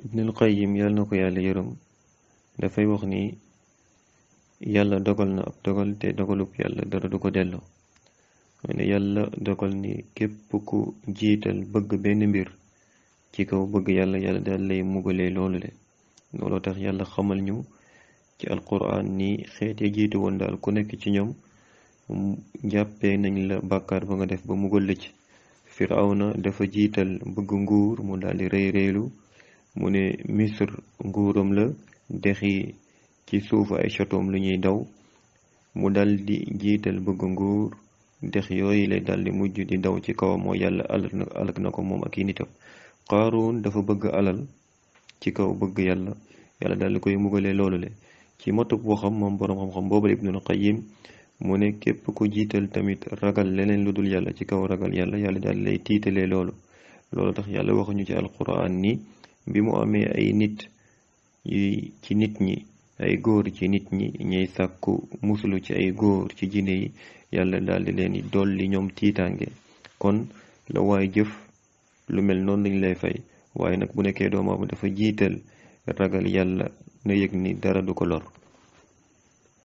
ibnul qayyim yàlla na ko yàlla yërëm dafay wax ni yàlla dogal na ab dogal te dogalub yàlla dara du ko delloo ne yàlla dogal ni képp ku jiital bëgg benn mbir ci kaw bëgg yàlla yàlla daal lay mugalee loolu le looloo tax yàlla xamal ñu ci alquran ni xeet ya jiitu woon daal ku nekk ci ñoom jàppee nañ la bàkkaar ba nga def ba mugal la ci firawna dafa jiital bëgg nguur mu daldi rëy rëylu mu ne misr nguuram la dexi ci suufu ay chatoom lu ñuy daw mu daldi jiital bëgg nguur dex yooyu lay daldi mujj di daw ci kawam moo yàlla alak na alak na ko moom ak i nitam qaaruun dafa bëgg alal ci kaw bëgg yàlla yàlla daldi koy mugalee loolu le ci matub waxam moom boroom xam-xam boobu ibnul qayyim mu ne képp ku jiital tamit ragal leneen lu dul yàlla ci kaw ragal yàlla yàlla daal lay tiitalee loolu loolu tax yàlla waxuñu ci alquran ni bi mu amee ay nit yi ci nit ñi ay góor ci nit ñi ñuy sàkku musulu ci ay góor ci jinne yi yàlla daal di leen di dolli ñoom tiitaange kon la waay jëf lu mel noonu lañ lay fay waaye nag bu nekkee doomu aadama dafa jiital ragal yàlla na yëg ni dara du ko lor